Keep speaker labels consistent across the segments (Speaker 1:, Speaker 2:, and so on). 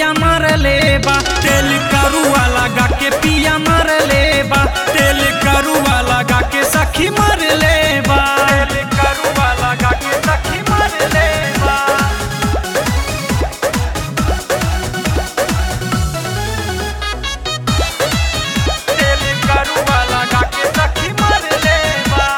Speaker 1: पिया मर लेबा तेल करुआ लगा के पिया मर लेबा तेल करुआ लगा के सखी मर लेबा तेल करुआ लगा के सखी मर लेबा तेल करुआ लगा के सखी मर लेबा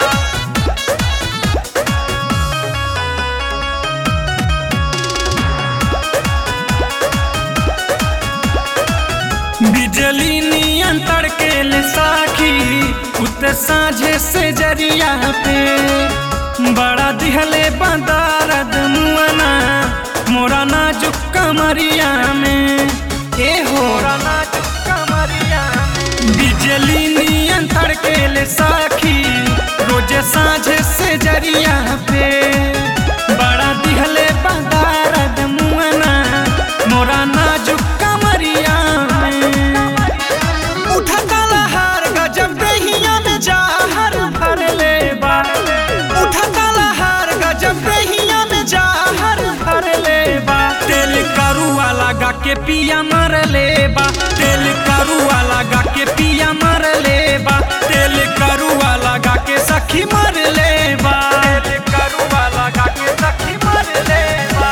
Speaker 1: बिजली नियन तड़केल साखी उत साझे से जरिया पे बड़ा दिहले बंदारद मुअना मोरा नाजुक कमरिया में ए हो नाजुक कमरिया में बिजली नियन तड़केल साखी रोजे साझे से जरिया पे बड़ा दिहले बंदारद मुअना मोरा नाजुक कमरिया में उठता लहर गजब दहिया में जाहर भर लेबा उठता लहर गजब दहिया में जाहर भर लेबा तेल करुआ लगा के पिया मर लेबा तेल करुआ लगा के पिया मर लेबा तेल करुआ लगा के सखी मर लेबा तेल करुआ लगा के सखी मर लेबा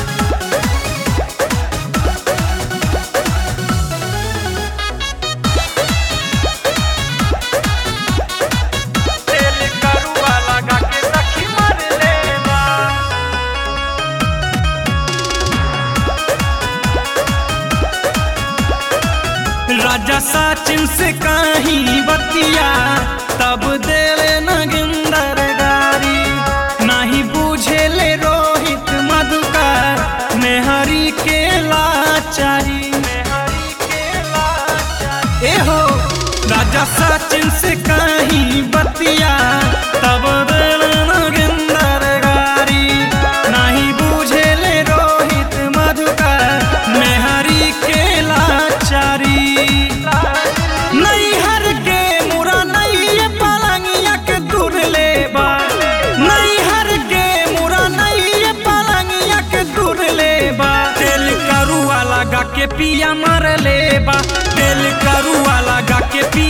Speaker 1: तेल करुआ लगा के सखी मर लेबा राजा सचिन से कहीं बतिया तब देले नगिंदर गारी नहीं बूझे ले रोहित मधुकर मेहरी के लाचारी ए हो राजा सचिन से कहीं बतिया तब देले नगिंदर गारी नहीं बूझे ले रोहित मधुकर मेहरी के लाचारी नैहर के मुरा नैये पलंगिया के दूर लेबा नैहर के मुरा नैये पलंगिया के दूर लेबा तेल करुआ लगा के पिया मर लेबा तेल करुआ लगा के पिया